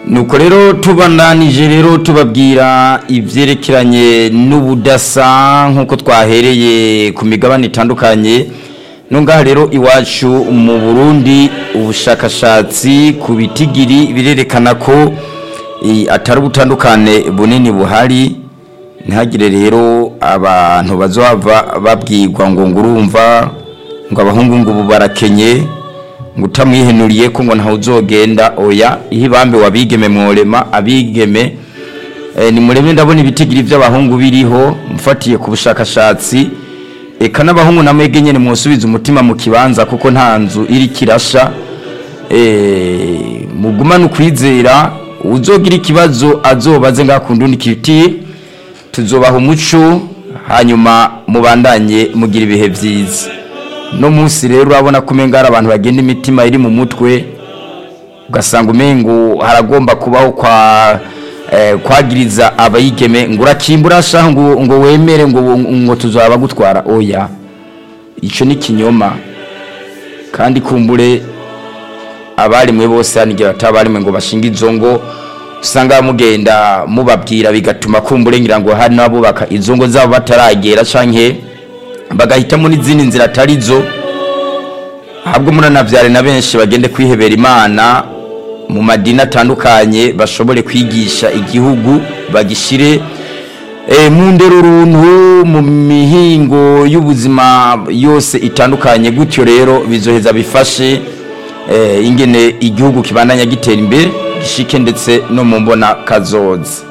nuko rero tubandanije rero tubabwira ibyerekeranye n'ubudasa nk'uko twahereye ku migabane itandukanye nungaha rero iwacu mu burundi ubushakashatsi ku bitigiri birerekana ko eh, atari ubutandukane bunini buhari ntihagire rero abantu bazohava babwirwa ngo ngurumva ngo abahungu ngo ubu barakenye ngo utamwihenuriye ko ngo ntawe uzogenda oya iyo ibambe wabigeme mworema abigeme eh, ni mureme ndabona ibitigiri by'abahungu biriho mufatiye ku bushakashatsi eka n'abahungu na mwege nyene mwosubiza umutima mu kibanza kuko nta nzu iri kirasha eh, mugumane ukwizera uzogira ikibazo azobaze ngakunda undi kiti tuzobaha umuco hanyuma mubandanye mugira ibihe byiza no munsi rero urabona ko umenga hari abantu bagenda imitima iri mu mutwe ugasanga umengo haragomba kubaho kwa eh, kwagiriza abayigeme ngo urakimbura shaho ngo, ngo wemere ngo, ngo tuzaba gutwara oya ico ni kinyoma kandi kumbure abarimwe bose hanigira batabarimwe ngo bashinga izo ngo usanga mugenda mubabwira bigatuma kumbure ngira ngo hari n'abubaka izo ngo zabo bataragera canke bagahitamo n'izindi nzira atari zo ahubwo muranavyare na benshi bagende kwihebera imana mu madini atandukanye bashobore kwigisha igihugu bagishire e, mu ndero runtu mu mihingo y'ubuzima yose itandukanye gutyo rero bizoheza bifashe e, ingene igihugu kibandanya gitera imbere gishike ndetse no mu mbona kazoza